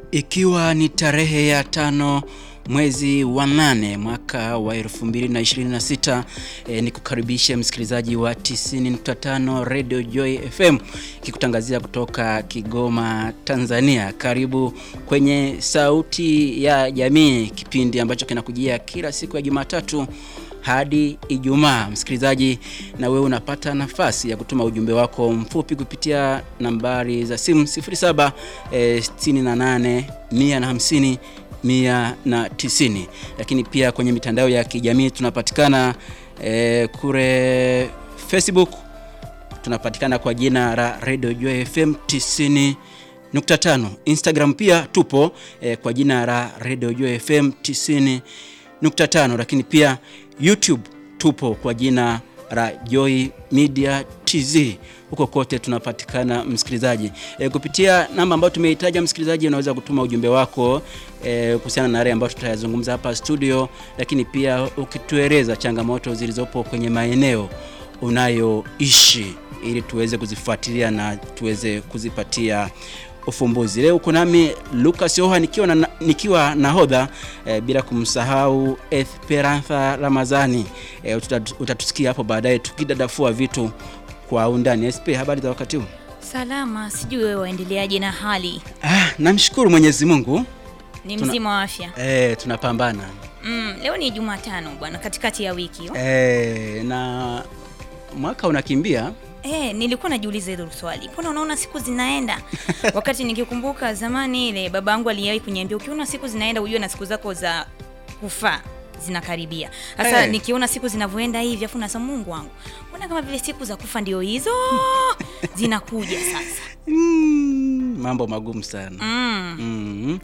Ikiwa ni tarehe ya tano mwezi wa nane mwaka wa 2026 e, ni kukaribisha msikilizaji wa 90.5 Radio Joy FM kikutangazia kutoka Kigoma, Tanzania. Karibu kwenye Sauti ya Jamii, kipindi ambacho kinakujia kila siku ya Jumatatu hadi Ijumaa. Msikilizaji, na wewe unapata nafasi ya kutuma ujumbe wako mfupi kupitia nambari za simu 07 eh, 68 150 190, lakini pia kwenye mitandao ya kijamii tunapatikana eh, kule Facebook tunapatikana kwa jina la Radio Joy FM 90.5. Instagram pia tupo eh, kwa jina la Radio Joy FM 90.5, lakini pia YouTube tupo kwa jina la Joy Media TZ. Huko kote tunapatikana msikilizaji, e, kupitia namba ambayo tumeitaja msikilizaji, unaweza kutuma ujumbe wako e, kuhusiana na yale ambayo tutayazungumza hapa studio, lakini pia ukitueleza changamoto zilizopo kwenye maeneo unayoishi ili tuweze kuzifuatilia na tuweze kuzipatia ufumbuzi. Leo uko nami Lucas Yoha nikiwa na, nikiwa nahodha e, bila kumsahau Esperantha Ramazani e, utatusikia hapo baadaye tukidadafua vitu kwa undani. SP, habari za wakati huu? Salama, sijui wewe waendeleaje na hali? Ah, namshukuru Mwenyezi Mungu Ni Tuna- mzima wa afya. e, tunapambana Mm, leo ni Jumatano bwana, katikati ya wiki. e, na mwaka unakimbia Eh, nilikuwa najiuliza hilo swali. Mbona unaona siku zinaenda? Wakati nikikumbuka zamani ile baba yangu aliwahi kuniambia ukiona siku zinaenda ujue na siku zako za kufa zinakaribia. Sasa Eh. nikiona siku zinavyoenda hivi afu nasema Mungu wangu. Mbona kama vile siku za kufa ndio hizo zinakuja sasa. mm, mambo magumu sana Mm. mm.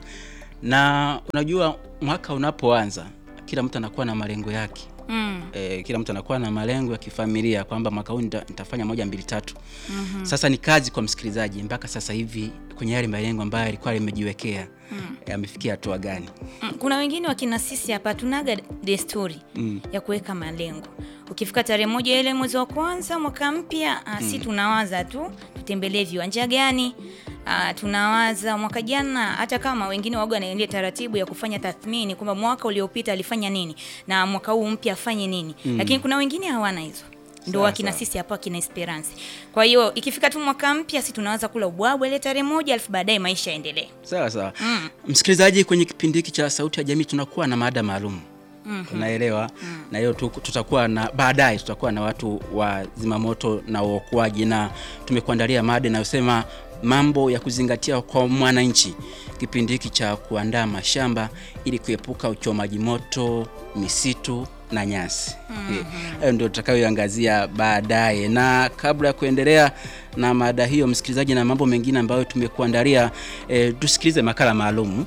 na unajua mwaka unapoanza kila mtu anakuwa na malengo yake Mm. e, kila mtu anakuwa na malengo ya kifamilia kwamba mwaka huu nita, nitafanya moja mbili tatu mm-hmm. Sasa ni kazi kwa msikilizaji mpaka sasa hivi kwenye yale malengo ambayo alikuwa limejiwekea mm. e, amefikia hatua gani? Mm, Kuna wengine wakina sisi hapa tunaga desturi Mm. ya kuweka malengo. Ukifika tarehe moja ile mwezi wa kwanza mwaka mpya, ah, si tunawaza tu tutembelee viwanja gani. Ah, tunawaza mwaka jana, hata kama wengine waga wanaendea taratibu ya kufanya tathmini kwamba mwaka uliopita alifanya nini na mwaka huu mpya afanye nini, lakini kuna wengine hawana hizo ndo Sawa, wakina sawa. sisi hapa kina Esperance. Kwa hiyo ikifika tu mwaka mpya, si tunawaza kula ubwabwa ile tarehe moja, alafu baadaye maisha yaendelee. Sawa sawa. Msikilizaji, kwenye kipindi hiki cha Sauti ya Jamii tunakuwa na mada maalum unaelewa, na hiyo tu- tutakuwa na baadaye, tutakuwa na watu wa zimamoto na uokoaji, na tumekuandalia mada inayosema mambo ya kuzingatia kwa mwananchi, kipindi hiki cha kuandaa mashamba ili kuepuka uchomaji moto, misitu na nyasi. Eh, Hayo ndio tutakayoangazia baadaye, na kabla ya kuendelea na mada hiyo, msikilizaji, na mambo mengine ambayo tumekuandalia, eh, tusikilize makala maalum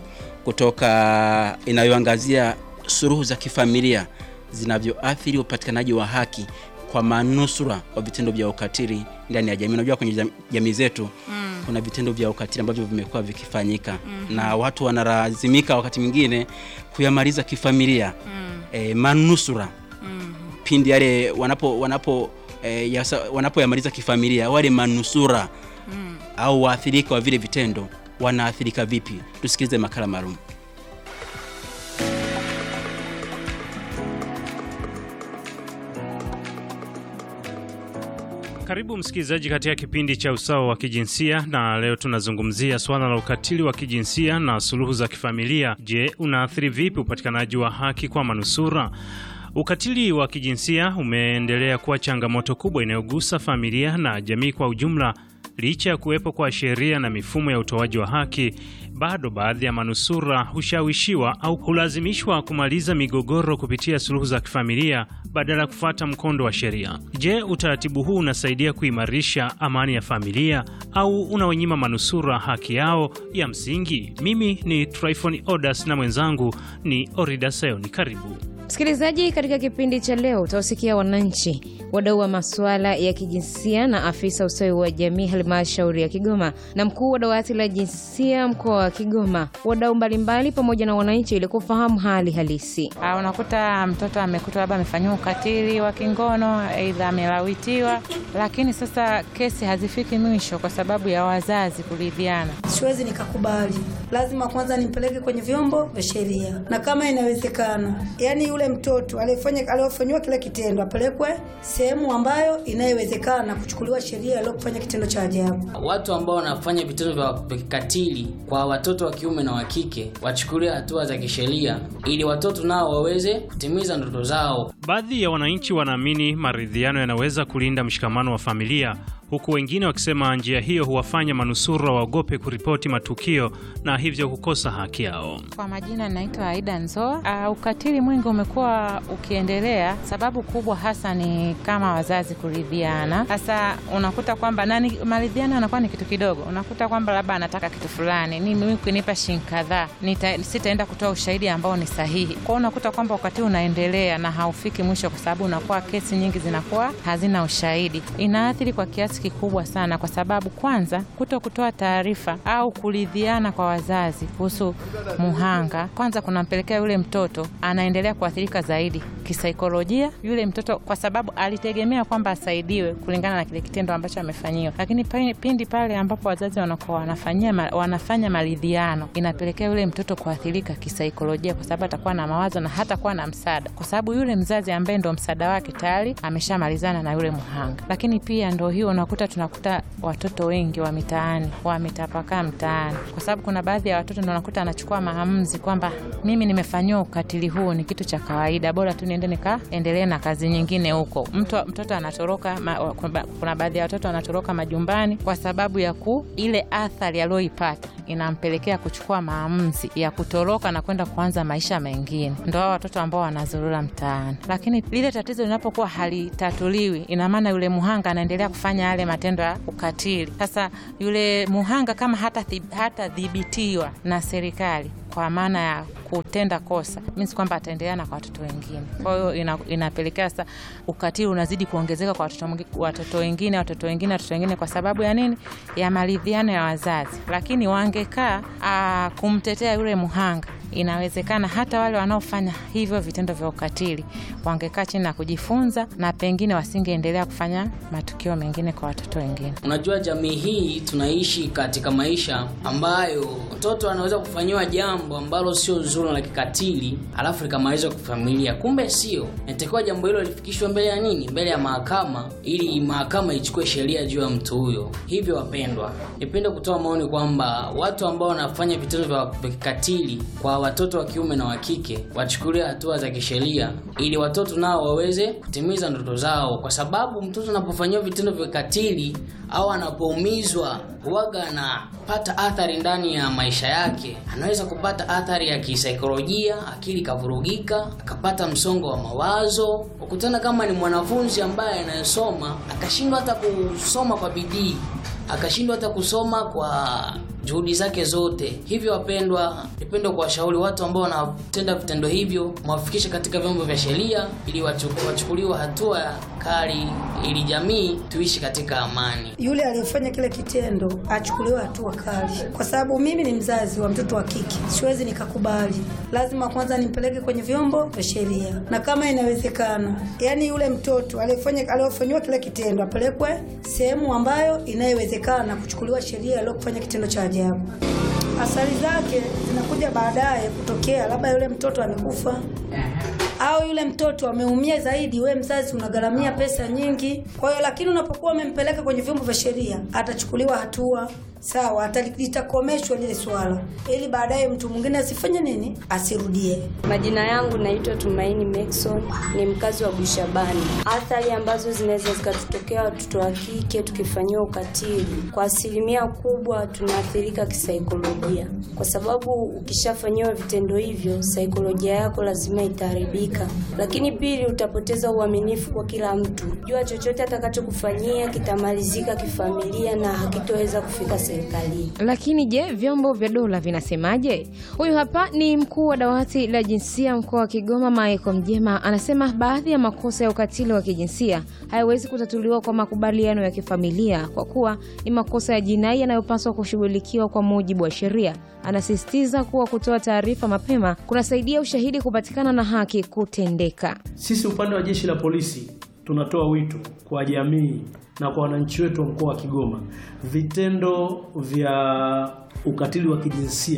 kutoka inayoangazia suluhu za kifamilia zinavyoathiri upatikanaji wa haki kwa manusura wa vitendo vya ukatili ndani ya jamii. Unajua kwenye jam- jamii zetu kuna vitendo vya ukatili ambavyo vimekuwa vikifanyika na watu wanalazimika wakati mwingine kuyamaliza kifamilia e, manusura pindi yale wanapo wanapo e, yasa, wanapoyamaliza kifamilia wale manusura au waathirika wa vile vitendo wanaathirika vipi? Tusikilize makala maalum. Karibu msikilizaji katika kipindi cha usawa wa kijinsia, na leo tunazungumzia suala la ukatili wa kijinsia na suluhu za kifamilia. Je, unaathiri vipi upatikanaji wa haki kwa manusura? Ukatili wa kijinsia umeendelea kuwa changamoto kubwa inayogusa familia na jamii kwa ujumla. Licha ya kuwepo kwa sheria na mifumo ya utoaji wa haki, bado baadhi ya manusura hushawishiwa au hulazimishwa kumaliza migogoro kupitia suluhu za kifamilia badala ya kufuata mkondo wa sheria. Je, utaratibu huu unasaidia kuimarisha amani ya familia au unawanyima manusura haki yao ya msingi? Mimi ni Tryphon Odas na mwenzangu ni Orida Sayoni. Karibu. Msikilizaji, katika kipindi cha leo utawasikia wananchi, wadau wa masuala ya kijinsia na afisa ustawi wa jamii halmashauri ya Kigoma na mkuu wa dawati la jinsia mkoa wa Kigoma, wadau mbalimbali pamoja na wananchi ili kufahamu hali halisi. Ah, unakuta mtoto amekutwa labda amefanyiwa ukatili wa kingono, aidha amelawitiwa, lakini sasa kesi hazifiki mwisho kwa sababu ya wazazi kuridhiana. Siwezi nikakubali, lazima kwanza nimpeleke kwenye vyombo vya sheria, na kama inawezekana, yani yule mtoto aliyefanya aliyofanyiwa kile kitendo apelekwe sehemu ambayo inayowezekana kuchukuliwa sheria aliyofanya kitendo cha ajabu. Watu ambao wanafanya vitendo vya kikatili kwa watoto wa kiume na wa kike wachukulie hatua za kisheria, ili watoto nao waweze kutimiza ndoto zao. Baadhi ya wananchi wanaamini maridhiano yanaweza kulinda mshikamano wa familia huku wengine wakisema njia hiyo huwafanya manusura waogope kuripoti matukio na hivyo kukosa haki yao. Kwa majina naitwa Aida Nzoa. Uh, ukatili mwingi umekuwa ukiendelea, sababu kubwa hasa ni kama wazazi kuridhiana. Sasa unakuta kwamba nani, maridhiano yanakuwa ni kitu kidogo. Unakuta kwamba labda anataka kitu fulani, ni mimi kunipa shilingi kadhaa, sitaenda kutoa ushahidi ambao ni sahihi. Kwa hiyo unakuta kwamba ukatili unaendelea na haufiki mwisho, kwa sababu unakuwa kesi nyingi zinakuwa hazina ushahidi. Inaathiri kwa kiasi kikubwa sana, kwa sababu kwanza, kuto kutoa taarifa au kuridhiana kwa wazazi kuhusu muhanga, kwanza kunampelekea yule mtoto anaendelea kuathirika zaidi kisaikolojia, yule mtoto kwa sababu alitegemea kwamba asaidiwe kulingana na kile kitendo ambacho amefanyiwa, lakini pindi pale ambapo wazazi wanakuwa wanafanyia wanafanya maridhiano, inapelekea yule mtoto kuathirika kisaikolojia, kwa sababu atakuwa na mawazo na hatakuwa na msaada, kwa sababu yule mzazi ambaye ndo msaada wake tayari ameshamalizana na yule muhanga. Lakini pia ndo hiyo unakuta tunakuta watoto wengi wa mitaani wametapakaa mtaani, kwa sababu kuna baadhi ya watoto ndo unakuta anachukua maamuzi kwamba mimi nimefanyiwa ukatili huu, ni kitu cha kawaida, bora tu niende nikaendelee na kazi nyingine huko. Mtu, mtoto anatoroka ma, kuna baadhi ya watoto wanatoroka majumbani kwa sababu ya ku ile athari aliyoipata inampelekea kuchukua maamuzi ya kutoroka na kwenda kuanza maisha mengine. Ndo hao watoto ambao wanazurura mtaani, lakini lile tatizo linapokuwa halitatuliwi, ina maana yule muhanga anaendelea kufanya yale matendo ya ukatili. Sasa yule muhanga kama hatadhibitiwa hata na serikali kwa maana ya kutenda kosa means kwamba ataendelea na kwa watoto wengine. Kwa hiyo ina, inapelekea sasa ukatili unazidi kuongezeka kwa watoto watoto wengine watoto wengine watoto wengine, kwa sababu ya nini? Ya maridhiano ya wazazi. Lakini wangekaa kumtetea yule muhanga inawezekana hata wale wanaofanya hivyo vitendo vya ukatili wangekaa chini na kujifunza, na pengine wasingeendelea kufanya matukio mengine kwa watoto wengine. Unajua, jamii hii tunaishi katika maisha ambayo mtoto anaweza kufanyiwa jambo ambalo sio zuri la kikatili, alafu likamalizwa kwa familia, kumbe sio. Inatakiwa jambo hilo lifikishwe mbele ya nini? Mbele ya mahakama, ili mahakama ichukue sheria juu ya mtu huyo. Hivyo wapendwa, nipende kutoa maoni kwamba watu ambao wanafanya vitendo vya kikatili kwa watoto wa kiume na wa kike wachukulia hatua za kisheria ili watoto nao waweze kutimiza ndoto zao, kwa sababu mtoto anapofanyiwa vitendo vya katili au anapoumizwa huwaga anapata athari ndani ya maisha yake. Anaweza kupata athari ya kisaikolojia, akili ikavurugika, akapata msongo wa mawazo. Ukutana kama ni mwanafunzi ambaye anayesoma akashindwa hata kusoma kwa bidii, akashindwa hata kusoma kwa juhudi zake zote. Hivyo wapendwa, nipende kuwashauri watu ambao wanatenda vitendo hivyo, mwafikishe katika vyombo vya sheria ili wachukuliwe hatua kali, ili jamii tuishi katika amani. Yule aliyefanya kile kitendo achukuliwe hatua kali, kwa sababu mimi ni mzazi wa mtoto wa kike, siwezi nikakubali. Lazima kwanza nimpeleke kwenye vyombo vya sheria, na kama inawezekana, yani yule mtoto aliyefanya aliyofanyiwa kile kitendo apelekwe sehemu ambayo inayowezekana kuchukuliwa sheria aliyofanya kitendo cha ajabu. Athari zake zinakuja baadaye kutokea, labda yule mtoto amekufa au yule mtoto ameumia zaidi, we mzazi unagharamia pesa nyingi. Kwa hiyo lakini unapokuwa umempeleka kwenye vyombo vya sheria, atachukuliwa hatua sawa, litakomeshwa lile swala, ili baadaye mtu mwingine asifanye nini, asirudie. Majina yangu naitwa Tumaini Maxon, ni mkazi wa Bushabani. Athari ambazo zinaweza zikatutokea watoto wa kike tukifanyiwa ukatili, kwa asilimia kubwa tunaathirika kisaikolojia, kwa sababu ukishafanyiwa vitendo hivyo, saikolojia yako lazima itaharibika. Lakini pili, utapoteza uaminifu kwa kila mtu. Jua chochote atakachokufanyia kitamalizika kifamilia na hakitoweza kufika serikalini. Lakini je, vyombo vya dola vinasemaje? Huyu hapa ni mkuu wa dawati la jinsia mkoa wa Kigoma, Michael Mjema, anasema baadhi ya makosa ya ukatili wa kijinsia hayawezi kutatuliwa kwa makubaliano ya kifamilia kwa kuwa ni makosa ya jinai yanayopaswa kushughulikiwa kwa mujibu wa sheria. Anasisitiza kuwa kutoa taarifa mapema kunasaidia ushahidi kupatikana na haki kutendeka. Sisi upande wa jeshi la polisi tunatoa wito kwa jamii na kwa wananchi wetu wa mkoa wa Kigoma, vitendo vya ukatili wa kijinsia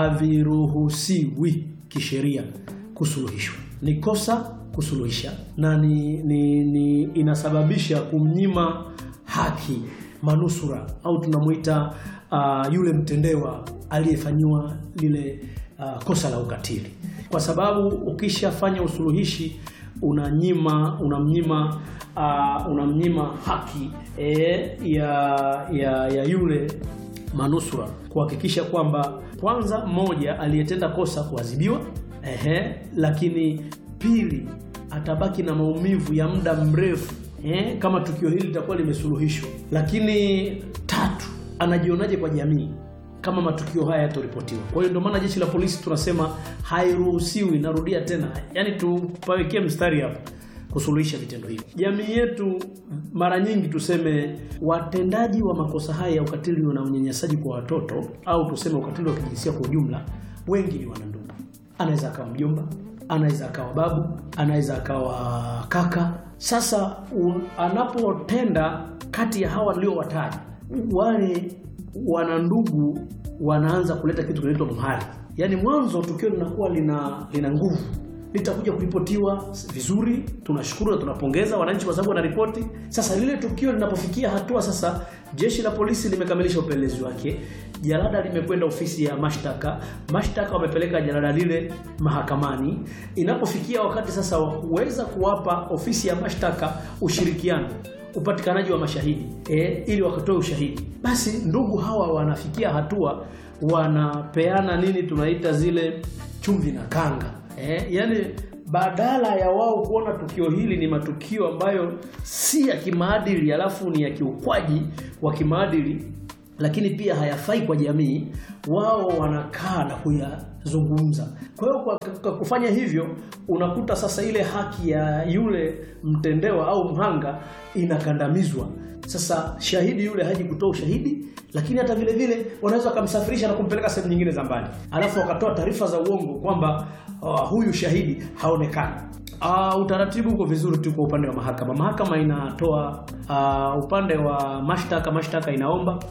haviruhusiwi kisheria kusuluhishwa. Ni kosa kusuluhisha na ni, ni, ni inasababisha kumnyima haki manusura au tunamuita uh, yule mtendewa aliyefanyiwa lile uh, kosa la ukatili, kwa sababu ukishafanya usuluhishi unanyima unamnyima uh, unamnyima haki e, ya, ya, ya yule manusura kuhakikisha kwamba kwanza, mmoja aliyetenda kosa kuadhibiwa, ehe, lakini pili atabaki na maumivu ya muda mrefu eh, kama tukio hili litakuwa limesuluhishwa. Lakini tatu, anajionaje kwa jamii kama matukio haya yatoripotiwa? Kwa hiyo ndio maana jeshi la polisi tunasema hairuhusiwi, narudia tena, yani tupawekee mstari hapa kusuluhisha vitendo hivi. Jamii yetu mara nyingi tuseme, watendaji wa makosa haya ya ukatili na unyanyasaji kwa watoto au tuseme ukatili wa kijinsia kwa ujumla, wengi ni wanandugu. Anaweza akawa mjomba, anaweza akawa babu, anaweza akawa kaka. Sasa un, anapotenda kati ya hawa niliowataja, wale wanandugu wanaanza kuleta kitu kinaitwa mhari, yaani mwanzo tukio linakuwa lina lina nguvu litakuja kuripotiwa vizuri. Tunashukuru na tunapongeza wananchi kwa sababu wanaripoti. Sasa lile tukio linapofikia hatua sasa, jeshi la polisi limekamilisha upelelezi wake, jalada limekwenda ofisi ya mashtaka, mashtaka wamepeleka jalada lile mahakamani. Inapofikia wakati sasa wa kuweza kuwapa ofisi ya mashtaka ushirikiano upatikanaji wa mashahidi e, ili wakatoe ushahidi, basi ndugu hawa wanafikia hatua wanapeana nini tunaita zile chumvi na kanga Eh, yani badala ya wao kuona tukio hili ni matukio ambayo si ya kimaadili, alafu ni ya kiukwaji wa kimaadili, lakini pia hayafai kwa jamii, wao wanakaa na kuyazungumza. Kwa hiyo kwa, kwa kufanya hivyo unakuta sasa ile haki ya yule mtendewa au mhanga inakandamizwa. Sasa shahidi yule haji kutoa ushahidi, lakini hata vile vile wanaweza wakamsafirisha na kumpeleka sehemu nyingine za mbali, alafu wakatoa taarifa za uongo kwamba uh, huyu shahidi haonekani. Uh, utaratibu uko vizuri tu kwa upande wa mahakama. Mahakama inatoa uh, upande wa mashtaka, mashtaka inaomba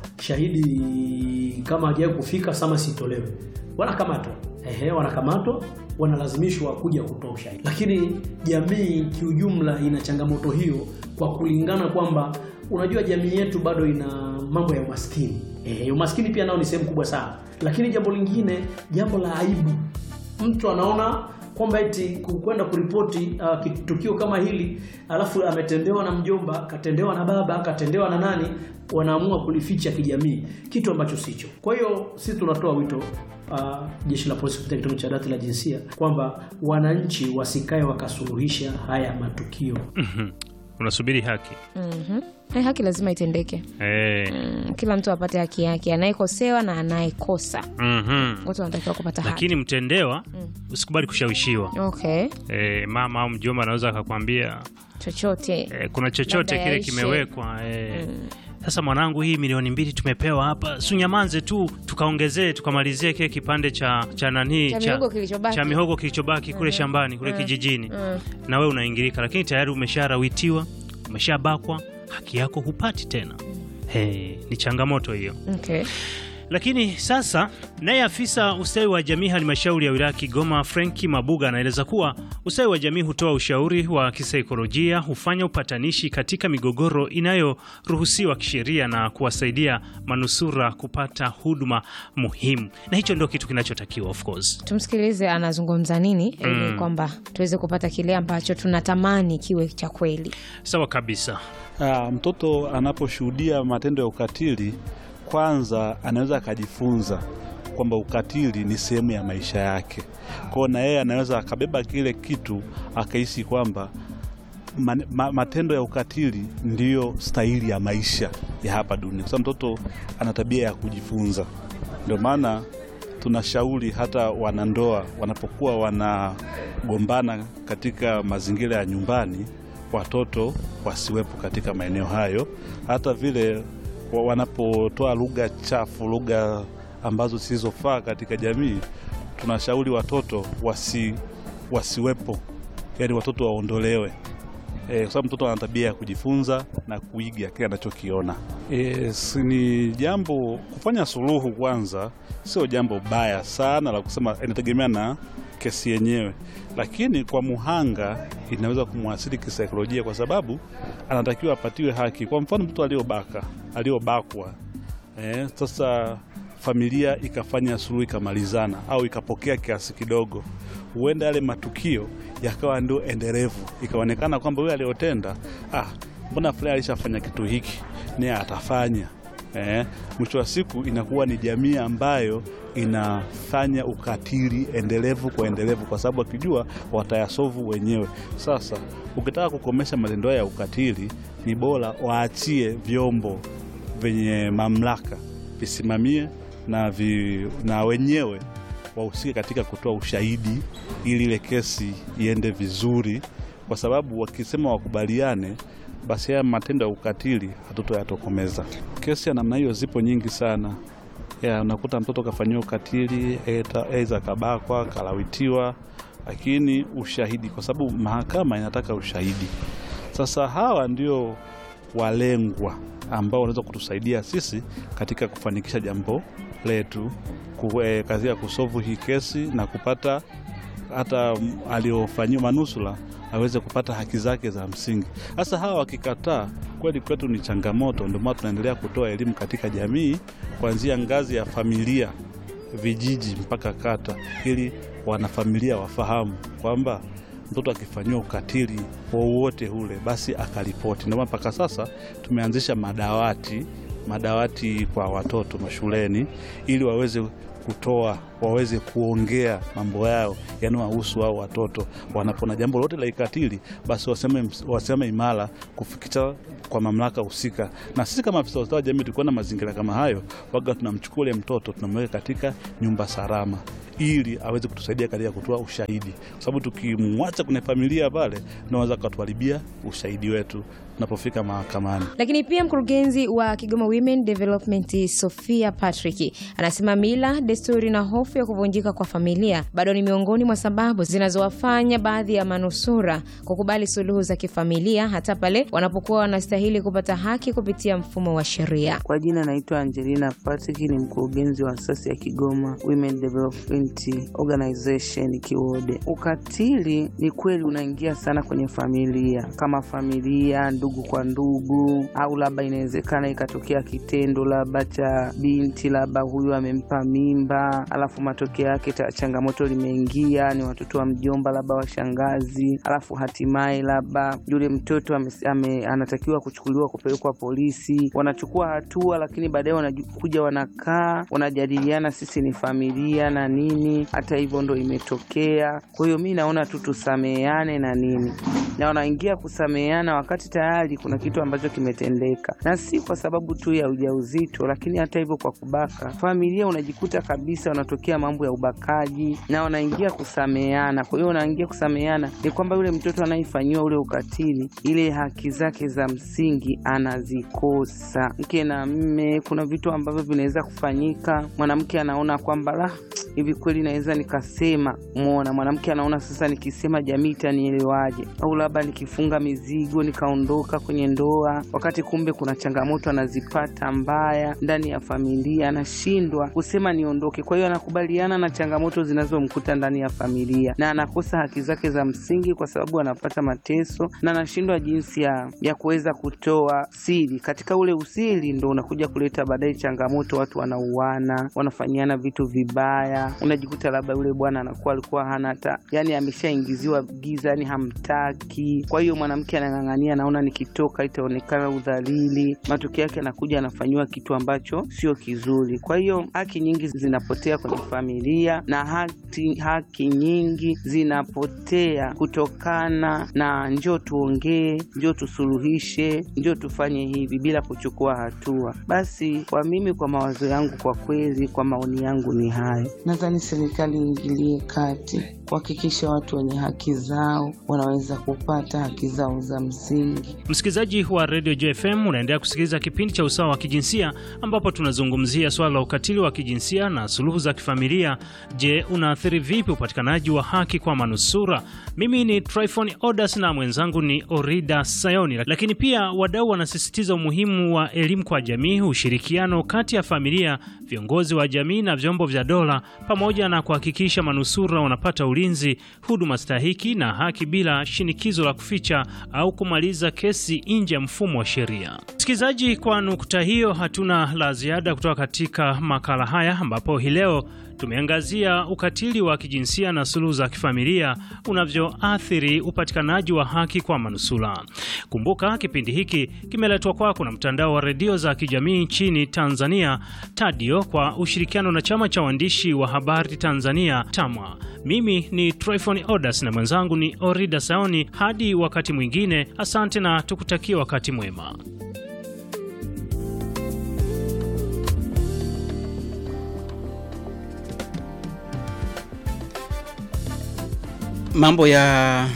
shahidi kama hajawahi kufika samasi itolewe, wanakamatwa. Ehe, wanakamatwa wanalazimishwa kuja kutoa ushahidi, lakini jamii kiujumla ina changamoto hiyo kwa kulingana kwamba unajua jamii yetu bado ina mambo ya umaskini. E, umaskini pia nao ni sehemu kubwa sana, lakini jambo lingine, jambo la aibu, mtu anaona kwamba eti kwenda kuripoti uh, tukio kama hili alafu ametendewa na mjomba, katendewa na baba, katendewa na nani, wanaamua kulificha kijamii, kitu ambacho sicho. Kwa hiyo sisi tunatoa wito uh, jeshi la polisi kupitia kitengo cha dawati la jinsia kwamba wananchi wasikae wakasuluhisha haya matukio. Unasubiri haki Mhm. Eh, haki lazima itendeke. eh. Mm, kila mtu apate haki yake, anayekosewa na anayekosa, mhm. wote wanatakiwa kupata haki. Lakini mtendewa usikubali kushawishiwa. Okay, Eh, mama au mjomba anaweza akakwambia chochote eh, kuna chochote Labda kile yaishe. kimewekwa eh. Sasa mwanangu, hii milioni mbili tumepewa hapa, sunyamanze tu tukaongezee tukamalizie kile kipande cha cha nani Cha mihogo kilichobaki. cha mihogo kilichobaki kule shambani kule kijijini, na wewe unaingilika, lakini tayari umesharawitiwa, umeshabakwa, haki yako hupati tena. Hey, ni changamoto hiyo. okay. Lakini sasa naye afisa ustawi wa jamii halmashauri ya wilaya Kigoma Frenki Mabuga anaeleza kuwa ustawi wa jamii hutoa ushauri wa kisaikolojia, hufanya upatanishi katika migogoro inayoruhusiwa kisheria na kuwasaidia manusura kupata huduma muhimu, na hicho ndio kitu kinachotakiwa of course. Tumsikilize anazungumza nini ili kwamba tuweze kupata kile ambacho tunatamani kiwe cha kweli. Sawa kabisa. Ah, mtoto anaposhuhudia matendo ya ukatili, kwanza anaweza akajifunza kwamba ukatili ni sehemu ya maisha yake. Kwa hiyo na yeye anaweza akabeba kile kitu akahisi kwamba man, ma, matendo ya ukatili ndiyo stahili ya maisha ya hapa dunia, kwa sababu mtoto ana tabia ya kujifunza. Ndio maana tunashauri hata wanandoa wanapokuwa wanagombana katika mazingira ya nyumbani, watoto wasiwepo katika maeneo hayo. Hata vile wa- wanapotoa lugha chafu, lugha ambazo zisizofaa katika jamii, tunashauri watoto wasi, wasiwepo, yaani watoto waondolewe e, kwa sababu mtoto ana tabia ya kujifunza na kuiga kile anachokiona. E, si ni jambo kufanya suluhu kwanza, sio jambo baya sana la kusema, inategemea na kesi yenyewe, lakini kwa muhanga inaweza kumwasili kisaikolojia, kwa sababu anatakiwa apatiwe haki. Kwa mfano mtoto aliyobaka aliyobakwa Eh, sasa familia ikafanya suluhu ikamalizana au ikapokea kiasi kidogo, huenda yale matukio yakawa ndio endelevu, ikaonekana kwamba huyo aliyotenda, ah, mbona fulani alishafanya kitu hiki, naye atafanya. Eh, mwisho wa siku inakuwa ni jamii ambayo inafanya ukatili endelevu kwa endelevu, kwa sababu akijua watayasovu wenyewe. Sasa ukitaka kukomesha matendo haya ya ukatili, ni bora waachie vyombo vyenye mamlaka visimamie na, vi, na wenyewe wahusike katika kutoa ushahidi ili ile kesi iende vizuri, kwa sababu wakisema wakubaliane, basi haya matendo ya ukatili hatutoyatokomeza. Kesi ya namna hiyo zipo nyingi sana ya, unakuta mtoto kafanyiwa ukatili, aidha kabakwa, kalawitiwa, lakini ushahidi, kwa sababu mahakama inataka ushahidi. Sasa hawa ndio walengwa ambao wanaweza kutusaidia sisi katika kufanikisha jambo letu ku- eh, katika kusovu hii kesi na kupata hata mm, aliofanyiwa manusula aweze kupata haki zake za msingi. Sasa hawa wakikataa, kweli kwetu ni changamoto. Ndio maana tunaendelea kutoa elimu katika jamii kuanzia ngazi ya familia, vijiji mpaka kata, ili wanafamilia wafahamu kwamba mtoto akifanyiwa ukatili wowote ule basi akaripoti. Ndio maana mpaka sasa tumeanzisha madawati madawati kwa watoto mashuleni ili waweze kutoa waweze kuongea mambo yao yanayowahusu hao watoto. Wanapona jambo lote la ikatili, basi waseme, waseme imara kufikisha kwa mamlaka husika. Na sisi kama afisa ustawi wa jamii tukiwa na mazingira kama hayo, waga tunamchukua ule mtoto tunamweka katika nyumba salama ili aweze kutusaidia katika kutoa ushahidi, kwa sababu tukimwacha kwenye familia pale, naweza katuharibia ushahidi wetu tunapofika mahakamani. Lakini pia mkurugenzi wa Kigoma Women Development Sofia Patrick anasema mila, desturi na hofu ya kuvunjika kwa familia bado ni miongoni mwa sababu zinazowafanya baadhi ya manusura kukubali suluhu za kifamilia hata pale wanapokuwa wanastahili kupata haki kupitia mfumo wa sheria. Kwa jina naitwa Angelina Patrick, ni mkurugenzi wa asasi ya Kigoma Women Development Organization Kiwode. Ukatili ni kweli unaingia sana kwenye familia, kama familia, ndugu kwa ndugu, au labda inawezekana ikatokea kitendo labda cha binti, labda huyu amempa mimba, alafu matokeo yake ta- changamoto limeingia, ni watoto wa mjomba, labda wa shangazi, alafu hatimaye labda yule mtoto ame, ame, anatakiwa kuchukuliwa kupelekwa polisi, wanachukua hatua, lakini baadaye wanakuja wanakaa wanajadiliana, sisi ni familia na nini, hata hivyo ndo imetokea. Kwa hiyo mi naona tu tusameheane na nini, na wanaingia kusameheana wakati tayari kuna kitu ambacho kimetendeka, na si kwa sababu tu ya ujauzito, lakini hata hivyo kwa kubaka familia, unajikuta kabisa wanatokea mambo ya ubakaji na wanaingia kusameheana. Kwa hiyo wanaingia kusameheana ni kwamba yule mtoto anayefanyiwa ule ukatili, ile haki zake za msingi anazikosa. Mke na mme, kuna vitu ambavyo vinaweza kufanyika, mwanamke anaona kwamba la hivi kweli naweza nikasema. Mwona mwanamke anaona sasa, nikisema jamii itanielewaje? Au labda nikifunga mizigo nikaondoka kwenye ndoa, wakati kumbe kuna changamoto anazipata mbaya ndani ya familia, anashindwa kusema niondoke. Kwa hiyo anakubaliana na changamoto zinazomkuta ndani ya familia na anakosa haki zake za msingi, kwa sababu anapata mateso na anashindwa jinsi ya, ya kuweza kutoa siri. Katika ule usiri ndo unakuja kuleta baadaye changamoto, watu wanauana, wanafanyiana vitu vibaya, unaji unajikuta labda yule bwana anakuwa alikuwa hana hata yani, ameshaingiziwa giza, yani hamtaki. Kwa hiyo mwanamke anang'ang'ania, naona nikitoka itaonekana udhalili. Matokeo yake anakuja anafanyiwa kitu ambacho sio kizuri. Kwa hiyo haki nyingi zinapotea kwenye familia na haki, haki nyingi zinapotea kutokana na njoo tuongee, njoo tusuluhishe, njoo tufanye hivi bila kuchukua hatua. Basi kwa mimi, kwa mawazo yangu, kwa kweli, kwa maoni yangu ni hayo. Nadhani serikali iingilie kati kuhakikisha watu wenye haki zao wanaweza kupata haki zao za msingi. Msikilizaji wa Radio JFM, unaendelea kusikiliza kipindi cha usawa wa kijinsia ambapo tunazungumzia swala la ukatili wa kijinsia na suluhu za kifamilia. Je, unaathiri vipi upatikanaji wa haki kwa manusura? Mimi ni Tryphon Odas na mwenzangu ni Orida Sayoni. Lakini pia wadau wanasisitiza umuhimu wa elimu kwa jamii, ushirikiano kati ya familia, viongozi wa jamii na vyombo vya dola, pamoja na kuhakikisha manusura wanapata ulinzi, huduma stahiki na haki bila shinikizo la kuficha au kumaliza kesi nje ya mfumo wa sheria. Msikilizaji, kwa nukta hiyo hatuna la ziada kutoka katika makala haya ambapo hii leo tumeangazia ukatili wa kijinsia na suluhu za kifamilia unavyoathiri upatikanaji wa haki kwa manusura. Kumbuka kipindi hiki kimeletwa kwako na mtandao wa redio za kijamii nchini Tanzania, TADIO, kwa ushirikiano na chama cha waandishi wa habari Tanzania, TAMWA. Mimi ni Tryphon Odas na mwenzangu ni Orida Saoni. Hadi wakati mwingine, asante na tukutakie wakati mwema. Mambo ya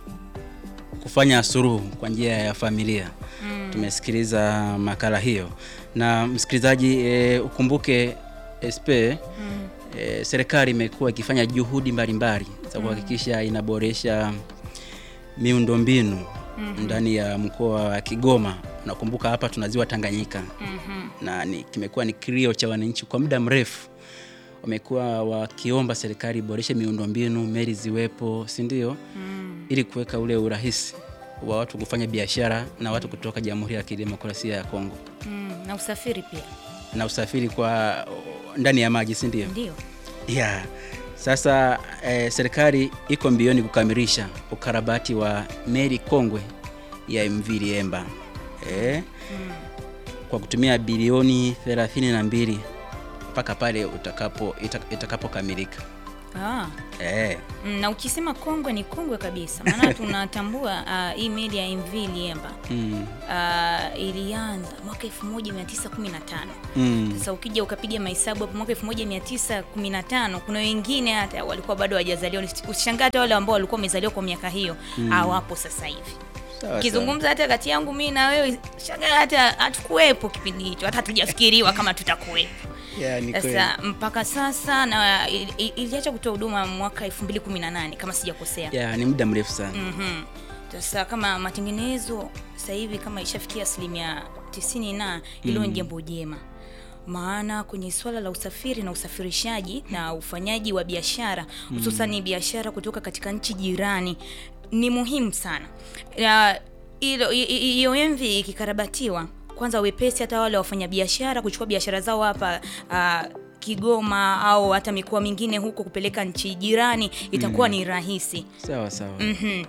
kufanya suluhu kwa njia ya familia mm. Tumesikiliza makala hiyo na msikilizaji, e, ukumbuke SP mm. e, serikali imekuwa ikifanya juhudi mbalimbali za kuhakikisha inaboresha miundombinu mm -hmm. ndani ya mkoa wa Kigoma. Unakumbuka hapa tuna ziwa Tanganyika mm -hmm. na ni, kimekuwa ni kilio cha wananchi kwa muda mrefu wamekuwa wakiomba serikali iboreshe miundombinu, meli ziwepo, si ndio? mm. ili kuweka ule urahisi wa watu kufanya biashara na watu kutoka Jamhuri ya Kidemokrasia ya Kongo mm, na usafiri pia na usafiri kwa ndani ya maji, si ndio? Ndio. Yeah. Sasa eh, serikali iko mbioni kukamilisha ukarabati wa meli kongwe ya MV Liemba eh, mm. kwa kutumia bilioni 32 mpaka pale utakapo itakapokamilika. Ah. Eh. Mm, na ukisema kongwe ni kongwe kabisa, maana tunatambua uh, hii meli ya MV Liemba Mm. uh, ilianza mwaka 1915. Mm. Sasa ukija ukapiga mahesabu hapo mwaka 1915 kuna wengine hata walikuwa bado hawajazaliwa. Usishangaa hata wale ambao walikuwa wamezaliwa kwa miaka hiyo Mm. hawapo sasa hivi. Sawa, Kizungumza hata kati yangu mimi na wewe, shangaa hata hatukuwepo kipindi hicho, hata hatujafikiriwa kama tutakuwepo. sawa. Yeah, ni kweli. Sasa mpaka sasa na ili- ili- iliacha kutoa huduma mwaka 2018 kama sijakosea. Yeah, ni muda mrefu sana. Mhm. Sasa kama matengenezo sasa hivi kama ishafikia asilimia tisini na hilo ni Mm. jambo jema, maana kwenye swala la usafiri na usafirishaji na ufanyaji wa biashara Mm. hususani biashara kutoka katika nchi jirani ni muhimu sana. Ya, hilo i- i- hiyo MV ikikarabatiwa, kwanza wepesi hata wale wafanyabiashara kuchukua biashara zao hapa ah, Kigoma au hata mikoa mingine huko kupeleka nchi jirani itakuwa Mm. ni rahisi. Sawa sawa. Mhm.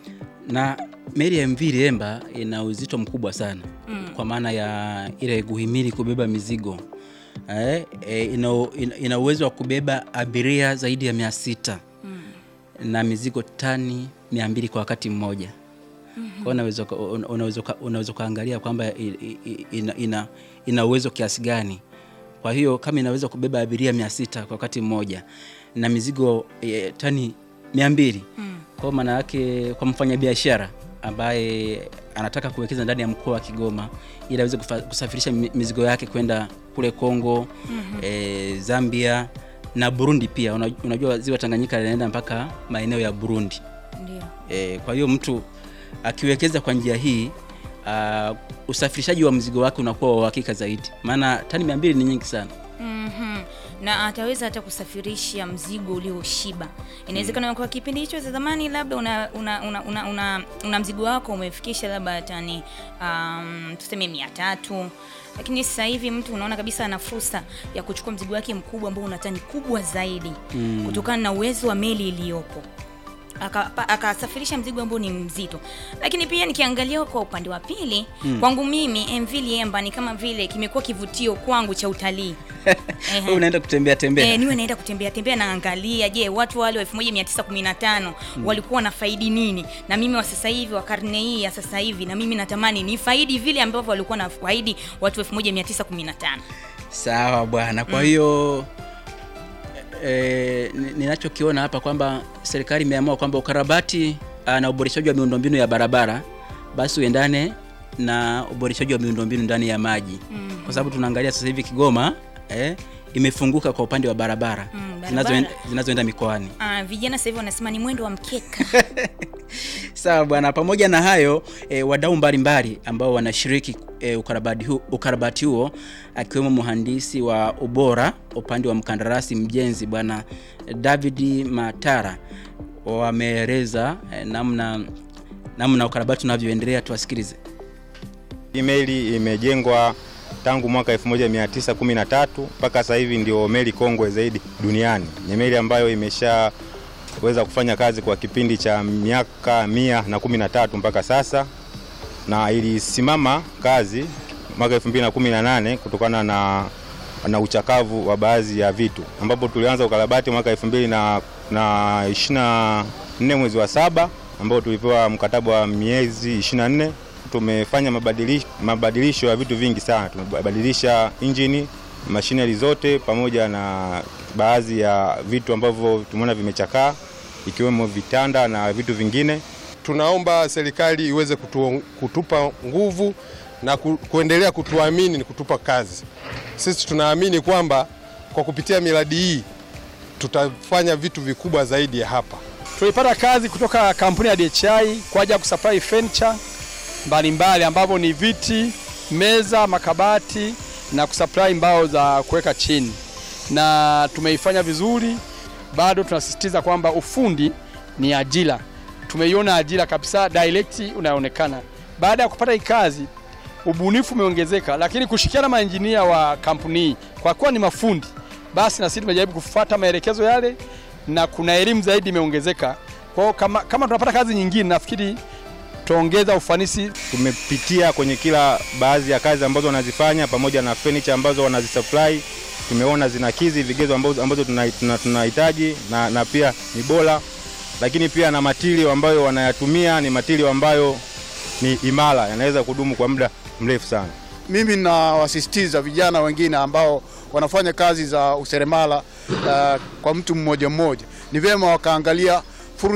Na meli ya MV Liemba ina uzito mkubwa sana Mm. kwa maana ya ile kuhimili kubeba mizigo eh, eh, ina, ina, ina uwezo wa kubeba abiria zaidi ya mia sita Mm. na mizigo tani mia mbili kwa wakati mmoja. Mhm. Kwa hiyo unaweza uka- una- unaweza uka- unaweza ukaangalia kwamba i- i- ina, ina, ina uwezo kiasi gani. Kwa hiyo kama inaweza kubeba abiria mia sita kwa wakati mmoja na mizigo e, tani mia mbili Mm. kwa maana yake kwa mfanyabiashara ambaye anataka kuwekeza ndani ya mkoa wa Kigoma ili aweze kufa- kusafirisha mi- mizigo yake kwenda kule Kongo, Mhm. e, Zambia na Burundi pia. Una- Unajua ziwa Tanganyika linaenda mpaka maeneo ya Burundi. Ndio. E, kwa hiyo mtu akiwekeza kwa njia hii uh, usafirishaji wa mzigo wake unakuwa wa uhakika zaidi, maana tani mia mbili ni nyingi sana. Mhm. na ataweza hata kusafirisha mzigo ulioshiba. Inawezekana kwa kipindi hicho cha zamani labda una una, una, una, una, una mzigo wako umefikisha labda tani um, tuseme mia tatu lakini sasa hivi mtu unaona kabisa ana fursa ya kuchukua mzigo wake mkubwa ambao una tani kubwa zaidi Mm. kutokana na uwezo wa meli iliyopo Aka- pa- akasafirisha mzigo ambao ni mzito. Lakini pia nikiangalia kwa upande wa pili Mm. kwangu mimi MV Liemba ni kama vile kimekuwa kivutio kwangu cha utalii. Ehe. unaenda kutembea tembea Eh, niwe naenda kutembea tembea naangalia, je, watu wale wa 1915 Mm. walikuwa wanafaidi nini, na mimi wa sasa hivi wa karne hii ya sasa hivi, na mimi natamani ni faidi vile ambavyo walikuwa nafaidi watu 1915. Sawa bwana. Kwa Mm. hiyo e, ninachokiona hapa kwamba serikali imeamua kwamba ukarabati ah, na uboreshaji wa miundombinu ya barabara basi uendane na uboreshaji wa miundombinu ndani ya maji Mhm. kwa sababu tunaangalia sasa hivi Kigoma eh, imefunguka kwa upande wa barabara Mm, barabara. zinazoenda zinazoenda mikoani. Ah, vijana sasa hivi wanasema ni mwendo wa mkeka. Sawa bwana, pamoja na hayo e, wadau mbalimbali ambao wanashiriki e, ukarabati, hu, ukarabati huo akiwemo mhandisi wa ubora upande wa mkandarasi mjenzi bwana David Matara wameeleza e, namna namna ukarabati unavyoendelea. Tuwasikilize. Hii meli imejengwa tangu mwaka 1913 mpaka sasa hivi ndio meli kongwe zaidi duniani. Ni meli ambayo imeshaweza kufanya kazi kwa kipindi cha miaka mia na kumi na tatu mpaka sasa, na ilisimama kazi mwaka 2018 kutokana na, na uchakavu wa baadhi ya vitu, ambapo tulianza ukarabati mwaka 2024 mwezi wa saba ambao tulipewa mkataba wa miezi 24 tumefanya mabadilisho, mabadilisho ya vitu vingi sana. Tumebadilisha injini, mashineri zote pamoja na baadhi ya vitu ambavyo tumeona vimechakaa ikiwemo vitanda na vitu vingine. Tunaomba serikali iweze kutu, kutupa nguvu na ku, kuendelea kutuamini, ni kutupa kazi. Sisi tunaamini kwamba kwa kupitia miradi hii tutafanya vitu vikubwa zaidi ya hapa. Tulipata kazi kutoka kampuni ya DHI kwa ajili ya kusupply furniture mbalimbali ambavyo ni viti, meza, makabati na kusupply mbao za kuweka chini, na tumeifanya vizuri. Bado tunasisitiza kwamba ufundi ni ajira, tumeiona ajira kabisa direct unaonekana. Baada ya kupata hii kazi, ubunifu umeongezeka, lakini kushikiana na maenjinia wa kampuni hii, kwa kuwa ni mafundi, basi na sisi tumejaribu kufuata maelekezo yale na kuna elimu zaidi imeongezeka. Kwa hiyo kama, kama tunapata kazi nyingine, nafikiri tuongeza ufanisi. Tumepitia kwenye kila baadhi ya kazi ambazo wanazifanya pamoja na furniture ambazo wanazisupply, tumeona zinakidhi vigezo ambazo, ambazo tunahitaji tuna, tunahitaji na, na pia ni bora, lakini pia na matirio ambayo wanayatumia ni matirio ambayo ni imara, yanaweza kudumu kwa muda mrefu sana. Mimi nawasisitiza vijana wengine ambao wanafanya kazi za useremala uh, kwa mtu mmoja mmoja, ni vyema wakaangalia